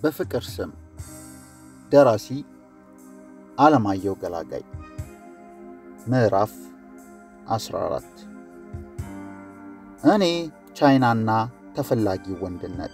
በፍቅር ስም ደራሲ አለማየሁ ገላጋይ ምዕራፍ 14 እኔ ቻይናና ተፈላጊ ወንድነት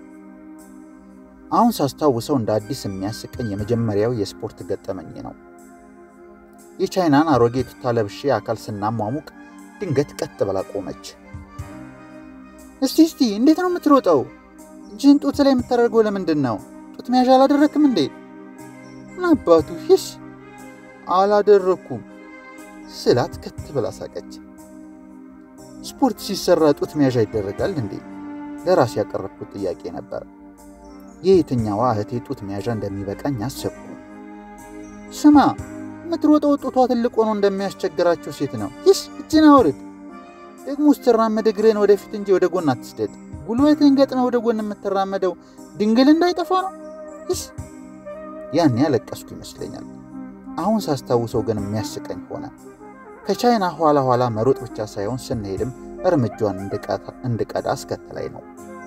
አሁን ሳስታውሰው እንደ አዲስ የሚያስቀኝ የመጀመሪያው የስፖርት ገጠመኝ ነው። የቻይናን አሮጌ ቱታ ለብሼ አካል ስናሟሙቅ ድንገት ቀጥ ብላ ቆመች። እስቲ እስቲ እንዴት ነው የምትሮጠው? እጅህን ጡት ላይ የምታደርገው ለምንድን ነው? ጡት መያዣ አላደረክም እንዴ? ምን አባቱ ሂስ አላደረኩም ስላት ከት ብላ ሳቀች። ስፖርት ሲሰራ ጡት መያዣ ይደረጋል እንዴ? ለራሴ ያቀረብኩት ጥያቄ ነበር። የየትኛዋ እህቴ ጡት መያዣ እንደሚበቃኝ አሰብኩ። ስማ የምትሮጠው ጡቷ ትልቅ ሆኖ እንደሚያስቸግራቸው ሴት ነው። ሂስ እጅን አውርድ። ደግሞ ስትራመድ እግርህን ወደፊት እንጂ ወደ ጎን አትስደድ። ጉልበትህን ገጥመህ ወደ ጎን የምትራመደው ድንግል እንዳይጠፋ ነው። ሂስ ያን ያለቀስኩ ይመስለኛል። አሁን ሳስታውሰው ግን የሚያስቀኝ ሆነ። ከቻይና ኋላ ኋላ መሮጥ ብቻ ሳይሆን ስንሄድም እርምጃዋን እንድቀዳ አስከትላይ ነው።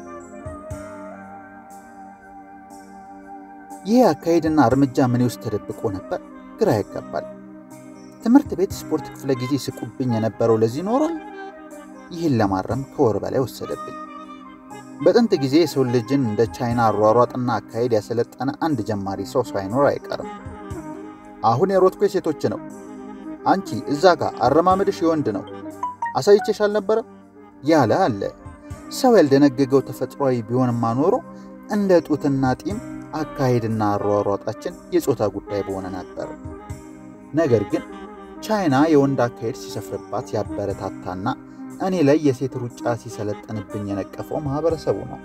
ይህ አካሄድና እርምጃ ምን ውስጥ ተደብቆ ነበር? ግራ ያጋባል። ትምህርት ቤት ስፖርት ክፍለ ጊዜ ስቁብኝ የነበረው ለዚህ ኖሯል። ይህን ለማረም ከወር በላይ ወሰደብኝ። በጥንት ጊዜ የሰው ልጅን እንደ ቻይና አሯሯጥና አካሄድ ያሰለጠነ አንድ ጀማሪ ሰው ሳይኖር አይቀርም። አሁን የሮጥኩ የሴቶች ነው። አንቺ እዛ ጋር አረማመድሽ የወንድ ነው። አሳይቼሽ አልነበረም ያለ አለ። ሰው ያልደነገገው ተፈጥሯዊ ቢሆንማ ኖሮ እንደ ጡትና ጢም አካሄድና አሯሯጣችን የጾታ ጉዳይ በሆነ ነበር። ነገር ግን ቻይና የወንድ አካሄድ ሲሰፍርባት ያበረታታና እኔ ላይ የሴት ሩጫ ሲሰለጥንብኝ የነቀፈው ማህበረሰቡ ነው።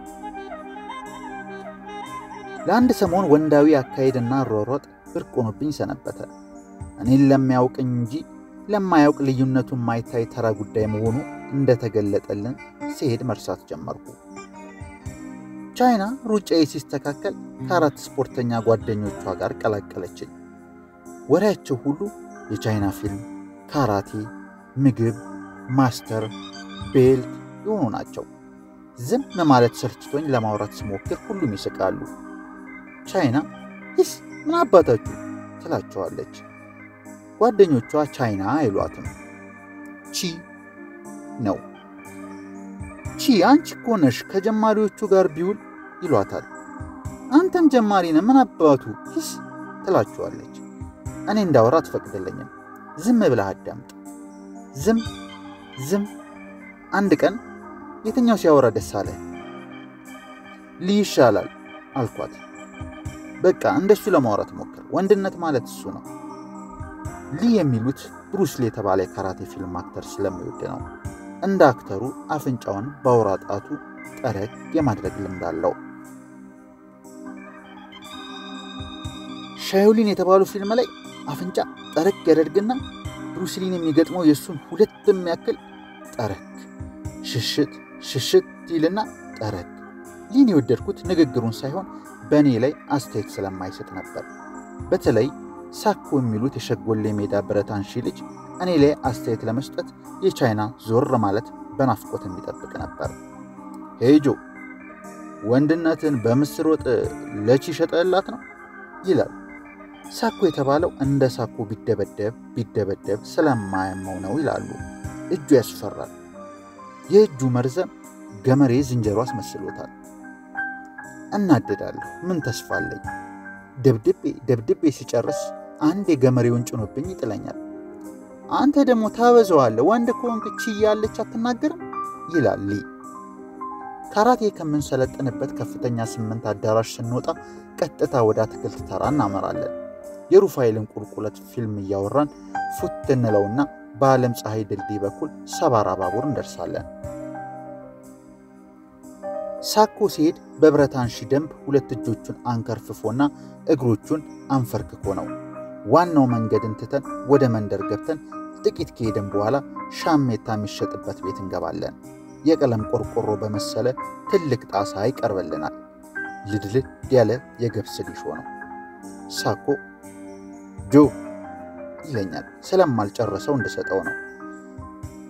ለአንድ ሰሞን ወንዳዊ አካሄድና አሯሯጥ ብርቅ ሆኖብኝ ሰነበተ። እኔን ለሚያውቅኝ እንጂ ለማያውቅ ልዩነቱ የማይታይ ተራ ጉዳይ መሆኑ እንደተገለጠልን ሲሄድ መርሳት ጀመርኩ። ቻይና ሩጫዬ ሲስተካከል ከአራት ስፖርተኛ ጓደኞቿ ጋር ቀላቀለችኝ። ወሬያቸው ሁሉ የቻይና ፊልም፣ ካራቴ፣ ምግብ፣ ማስተር፣ ቤልት የሆኑ ናቸው። ዝም ማለት ሰልችቶኝ ለማውራት ስሞክር ሁሉም ይስቃሉ። ቻይና ይስ ምን አባታችሁ ትላቸዋለች። ጓደኞቿ ቻይና አይሏትም፣ ቺ ነው። ቺ አንቺ እኮ ነሽ ከጀማሪዎቹ ጋር ቢውል ይሏታል። አንተም ጀማሪ ነህ ምን አባቱ ሂስ ትላቸዋለች። እኔ እንዳወራ አትፈቅድልኝም። ዝም ብለህ አዳምጥ። ዝም ዝም። አንድ ቀን የትኛው ሲያወራ ደስ አለ? ልይ ይሻላል አልኳት። በቃ እንደሱ ለማውራት ሞክር። ወንድነት ማለት እሱ ነው። ሊ የሚሉት ብሩስ ሊ የተባለ የካራቴ ፊልም አክተር ስለሚወድ ነው። እንደ አክተሩ አፍንጫውን በአውራ ጣቱ ጠረግ የማድረግ ልምድ አለው። ሻዮሊን የተባሉ ፊልም ላይ አፍንጫ ጠረግ ያደርግና ብሩስሊን የሚገጥመው የእሱን ሁለት የሚያክል ጠረግ ሽሽት ሽሽት ይልና ጠረግ። ሊን የወደድኩት ንግግሩን ሳይሆን በእኔ ላይ አስተያየት ስለማይሰጥ ነበር። በተለይ ሳኮ የሚሉት የሸጎሌ ሜዳ ብረት አንሺ ልጅ እኔ ላይ አስተያየት ለመስጠት የቻይና ዞር ማለት በናፍቆት የሚጠብቅ ነበር። ሄጆ ወንድነትን በምስር ወጥ ለቺ ሸጠላት ነው ይላል። ሳኮ የተባለው እንደ ሳኮ ቢደበደብ ቢደበደብ ስለማያመው ነው ይላሉ። እጁ ያስፈራል። የእጁ መርዘም ገመሬ ዝንጀሮ አስመስሎታል። እናደዳለሁ። ምን ተስፋ አለኝ? ደብድቤ ደብድቤ ሲጨርስ አንድ የገመሬውን ጭኖብኝ ይጥለኛል። አንተ ደግሞ ታበዘዋለህ፣ ወንድ ከሆንክ ቺ ያለች አትናገርም ይላል ሊ። ካራቴ ከምንሰለጥንበት ከፍተኛ ስምንት አዳራሽ ስንወጣ ቀጥታ ወደ አትክልት ተራ እናመራለን። የሩፋኤልን ቁልቁለት ፊልም እያወራን ፉት እንለውና በዓለም ፀሐይ ድልድይ በኩል ሰባራ ባቡር እንደርሳለን። ሳኮ ሲሄድ በብረት አንሺ ደንብ ሁለት እጆቹን አንከርፍፎና እግሮቹን አንፈርክኮ ነው። ዋናው መንገድን ትተን ወደ መንደር ገብተን ጥቂት ከሄድን በኋላ ሻሜታ የሚሸጥበት ቤት እንገባለን። የቀለም ቆርቆሮ በመሰለ ትልቅ ጣሳ ይቀርብልናል። ልድልድ ያለ የገብስ ሊሾ ነው። ሳኮ ጆ ይለኛል። ስለማልጨረሰው እንድሰጠው ነው።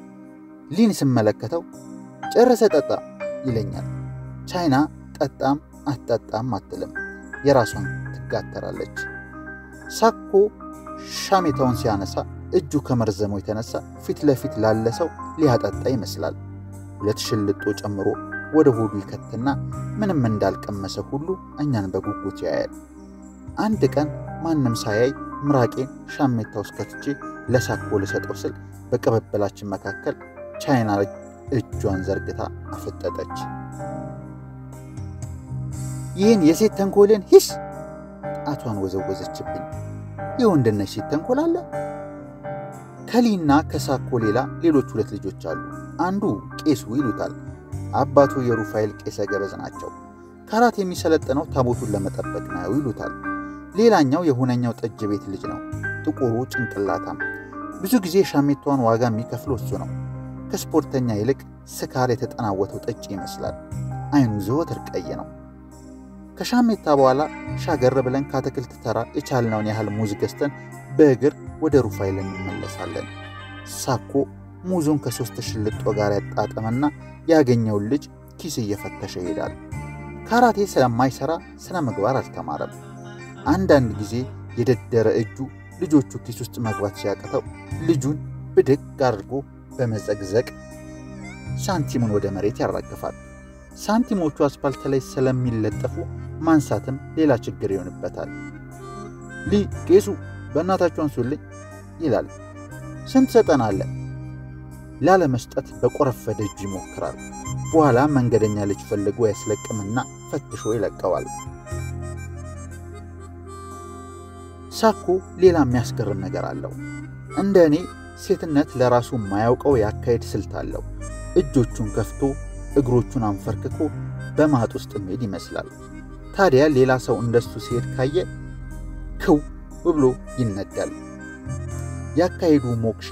ሊን ስመለከተው ጨረሰ ጠጣ ይለኛል። ቻይና ጠጣም አትጠጣም አትልም፣ የራሷን ትጋተራለች። ሳኮ ሻሜታውን ሲያነሳ እጁ ከመርዘሙ የተነሳ ፊት ለፊት ላለ ሰው ሊያጠጣ ይመስላል። ሁለት ሽልጦ ጨምሮ ወደ ሆዱ ይከትና ምንም እንዳልቀመሰ ሁሉ እኛን በጉጉት ያያል። አንድ ቀን ማንም ሳያይ ምራቄን ሻሜታ ውስጥ ከትቼ ለሳኮ ልሰጠው ስል በቅብብላችን መካከል ቻይና እጇን ዘርግታ አፈጠጠች። ይህን የሴት ተንኮልን ሂስ ጣቷን ወዘወዘችብኝ። የወንድነሽ ሴት ተንኮል አለ። ከሊና ከሳኮ ሌላ ሌሎች ሁለት ልጆች አሉ። አንዱ ቄሱ ይሉታል። አባቱ የሩፋኤል ቄሰ ገበዝ ናቸው። ካራት የሚሰለጥነው ታቦቱን ለመጠበቅ ነው ይሉታል። ሌላኛው የሁነኛው ጠጅ ቤት ልጅ ነው። ጥቁሩ ጭንቅላታም ብዙ ጊዜ ሻሜቷን ዋጋ የሚከፍለው እሱ ነው። ከስፖርተኛ ይልቅ ስካር የተጠናወተው ጠጭ ይመስላል። አይኑ ዘወትር ቀይ ነው። ከሻሜታ በኋላ ሻገር ብለን ከአትክልት ተራ የቻልነውን ያህል ሙዝ ገዝተን በእግር ወደ ሩፋኤል እንመለሳለን። ሳኮ ሙዙን ከሦስት ሽልጦ ጋር ያጣጠመና ያገኘውን ልጅ ኪስ እየፈተሸ ይሄዳል። ካራቴ ስለማይሠራ ስነ ምግባር አልተማረም። አንዳንድ ጊዜ የደደረ እጁ ልጆቹ ኪስ ውስጥ መግባት ሲያቅተው ልጁን ብድግ አድርጎ በመዘግዘቅ ሳንቲሙን ወደ መሬት ያራግፋል። ሳንቲሞቹ አስፓልት ላይ ስለሚለጠፉ ማንሳትም ሌላ ችግር ይሆንበታል። ሊ ቄሱ በእናታችሁ አንሱልኝ ይላል። ስንት ሰጠናለ? ላለመስጠት በቆረፈደ እጁ ይሞክራል። በኋላ መንገደኛ ልጅ ፈልጎ ያስለቅምና ፈትሾ ይለቀዋል። ሳኮ ሌላ የሚያስገርም ነገር አለው። እንደ እኔ ሴትነት ለራሱ የማያውቀው የአካሄድ ስልት አለው። እጆቹን ከፍቶ እግሮቹን አንፈርክኮ በማጥ ውስጥ መሄድ ይመስላል። ታዲያ ሌላ ሰው እንደሱ ሲሄድ ካየ ክው ብሎ ይነዳል። ያካሄዱ ሞክሼ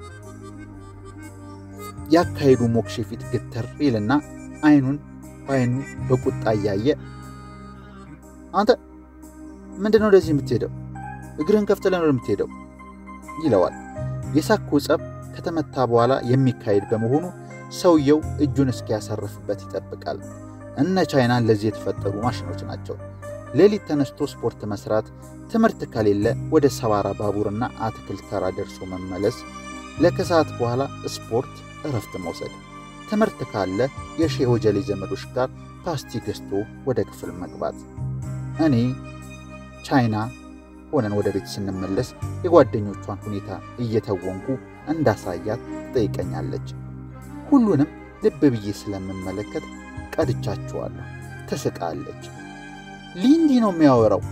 ያካሄዱ ሞክሼ ፊት ግትር ይልና አይኑን በአይኑ በቁጣ እያየ አንተ ምንድነው ወደዚህ የምትሄደው? እግርህን ከፍተህ ለምን የምትሄደው? ይለዋል። የሳኮ ጸብ ከተመታ በኋላ የሚካሄድ በመሆኑ ሰውየው እጁን እስኪያሰርፍበት ይጠብቃል። እነ ቻይና ለዚህ የተፈጠሩ ማሽኖች ናቸው። ሌሊት ተነስቶ ስፖርት መስራት፣ ትምህርት ከሌለ ወደ ሰባራ ባቡርና አትክልት ተራ ደርሶ መመለስ፣ ለከሰዓት በኋላ ስፖርት፣ እረፍት መውሰድ፣ ትምህርት ካለ የሼህ ወጀሌ ዘመዶች ጋር ፓስቲ ገዝቶ ወደ ክፍል መግባት። እኔ ቻይና ሆነን ወደ ቤት ስንመለስ የጓደኞቿን ሁኔታ እየተወንኩ እንዳሳያት ትጠይቀኛለች። ሁሉንም ልብ ብዬ ስለምመለከት ቀድቻችኋለሁ። ትስቃለች። ሊንዲ ነው የሚያወራው።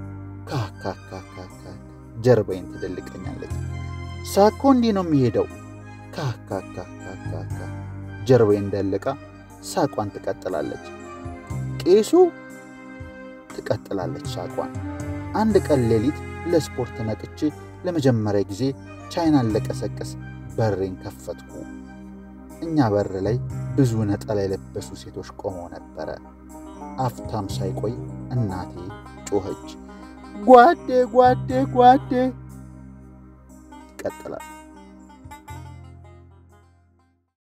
ካካካካካ ጀርባዬን ትደልቀኛለች። ሳኮ እንዲህ ነው የሚሄደው። ካካካካካ ጀርባዬን ደልቃ ሳቋን ትቀጥላለች። ቄሱ ትቀጥላለች ሳቋን። አንድ ቀን ሌሊት ለስፖርት ነቅቼ ለመጀመሪያ ጊዜ ቻይናን ለቀሰቀስ በሬን ከፈትኩ። እኛ በር ላይ ብዙ ነጠላ የለበሱ ሴቶች ቆመው ነበረ። አፍታም ሳይቆይ እናቴ ጮኸች፣ ጓዴ ጓዴ ጓዴ። ይቀጥላል።